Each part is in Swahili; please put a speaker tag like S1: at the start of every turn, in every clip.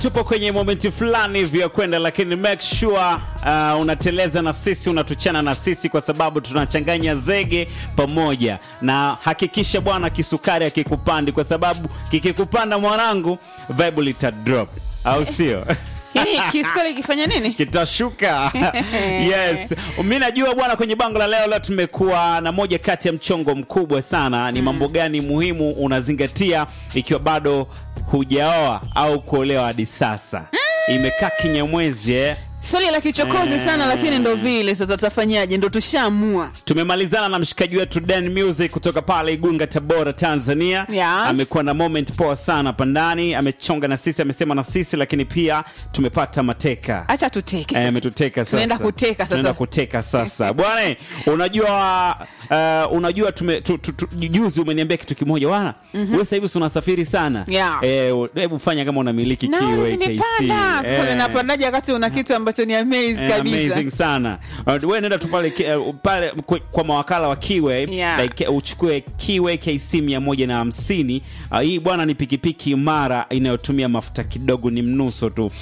S1: tupo kwenye momenti fulani hivi ya kwenda, lakini make sure uh, unateleza na sisi, unatuchana na sisi, kwa sababu tunachanganya zege pamoja, na hakikisha bwana kisukari akikupandi, kwa sababu kikikupanda mwanangu, vibe lita drop, au sio?
S2: Yaani kisukari ikifanya nini?
S1: kitashuka yes mi najua bwana kwenye bango la leo leo tumekuwa na moja kati ya mchongo mkubwa sana ni mambo gani muhimu unazingatia ikiwa bado hujaoa au kuolewa hadi sasa imekaa kinyamwezi eh?
S2: Swali la kichokozi sana, lakini ndo vile sasa, tutafanyaje? Ndo tushaamua.
S1: tumemalizana na mshikaji wetu Dan Music kutoka pale Igunga, Tabora, Tanzania.
S2: Yes.
S1: Amekuwa na moment poa sana hapa ndani, amechonga na sisi, amesema na sisi, lakini pia tumepata mateka
S2: Acha tuteke
S1: Eh,
S2: sasa.
S1: ametuteka sasa.
S2: Tunaenda kuteka sasa.
S1: Tunaenda kuteka sasa. Bwana, unajua uh, unajua tume tu, tu, tu, juzi umeniambia kitu kimoja bwana. Wewe sasa hivi si unasafiri sana.
S2: Yeah.
S1: Eh, hebu fanya kama unamiliki
S2: Nauli
S1: kiwe KC.
S2: zimepanda. Sasa
S1: Eh.
S2: zinapandaje wakati una kitu ambacho ni amaze
S1: Eh,
S2: kabisa?
S1: amazing sana uh, we nenda tu pale ki- uh, pale kwa, kwa mawakala wa kiwe
S2: Yeah.
S1: like, uchukue kiwe kc 150 uh, hii bwana ni pikipiki imara inayotumia mafuta kidogo ni mnuso tu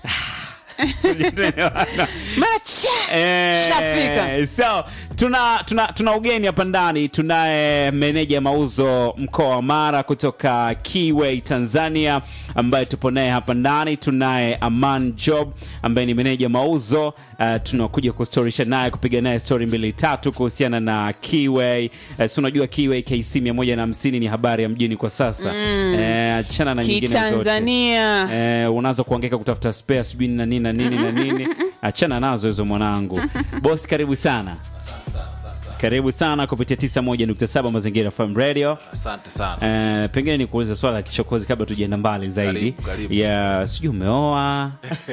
S2: Mara cha
S1: Eh,
S2: Shafika.
S1: so tuna, tuna, tuna ugeni hapa ndani tunaye meneja mauzo mkoa wa mara kutoka Kiway Tanzania ambaye tupo naye hapa ndani tunaye Aman Job ambaye ni meneja mauzo uh, tunakuja kustorisha naye kupiga naye story mbili tatu kuhusiana na Kiway uh, si unajua Kiway KC 150 ni habari ya mjini kwa sasa eh, achana na nyingine zote
S2: Kitanzania.
S1: eh, unaanza kuangeka kutafuta spare sijui na nini na nini na nini achana nazo hizo mwanangu bosi karibu sana karibu sana kupitia 91.7 mazingira FM radio
S3: Asante sana.
S1: Eh, pengine ni kuuliza swala la kichokozi kabla tujaenda mbali zaidi
S3: Karibu, karibu.
S1: ya sijui umeoa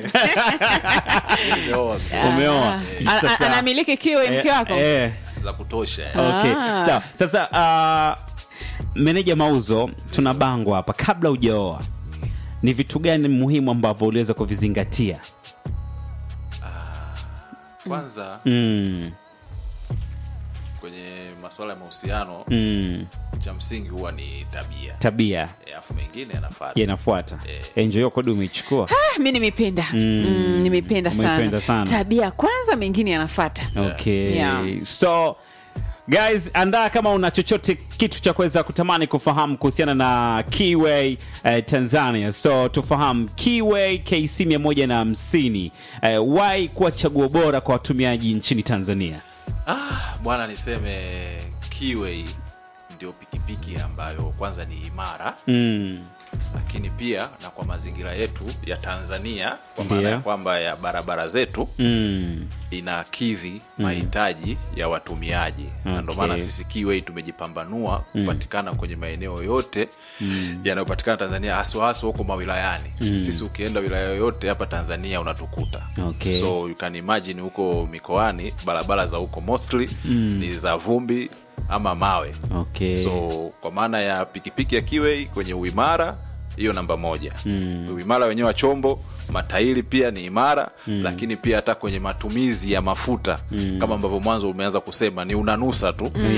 S3: Nimeoa mzee.
S1: umeoa
S2: Ana-
S1: Sasa-
S2: Anamiliki kiwe mke
S1: eh,
S2: wako?
S1: eh,
S3: za kutosha.
S1: okay.
S2: Ah.
S1: Sawa. sasa uh, meneja mauzo tuna bango hapa kabla hujaoa ni vitu gani muhimu ambavyo uliweza kuvizingatia
S3: Kwanza
S1: mm,
S3: kwenye masuala ya mahusiano
S1: mm,
S3: cha msingi huwa ni tabia.
S1: tabia
S3: Eh, Alafu mengine yanafuata.
S1: yanafuata
S3: Eh.
S1: enjo yako du umeichukua
S2: Ah, mi nimependa mm, nimependa
S1: Umeipenda
S2: sana.
S1: sana.
S2: tabia kwanza mengine yanafata
S1: okay
S2: Yeah.
S1: so guys andaa kama una chochote kitu cha kuweza kutamani kufahamu kuhusiana na Kiway eh, Tanzania so tufahamu Kiway KC 150 eh, why kuwa chaguo bora kwa watumiaji nchini Tanzania
S3: Ah, bwana niseme Kiway ndio pikipiki ambayo kwanza ni imara
S1: mm,
S3: lakini pia na kwa mazingira yetu ya Tanzania kwa
S1: Ndio.
S3: maana ya kwamba ya barabara zetu
S1: mm,
S3: inakidhi mahitaji ya watumiaji na ndio maana
S1: Okay.
S3: sisi Kiway tumejipambanua kupatikana kwenye maeneo yote yanayopatikana Tanzania haswa haswa huko mawilayani sisi ukienda wilaya yoyote hapa Tanzania unatukuta
S1: Okay.
S3: so you can imagine huko mikoani barabara za huko mostly ni za vumbi ama mawe
S1: okay.
S3: so kwa maana ya pikipiki ya Kiway kwenye uimara hiyo namba moja uimara wenyewe wa chombo matairi pia ni imara lakini pia hata kwenye matumizi ya mafuta kama ambavyo mwanzo umeanza kusema ni unanusa tu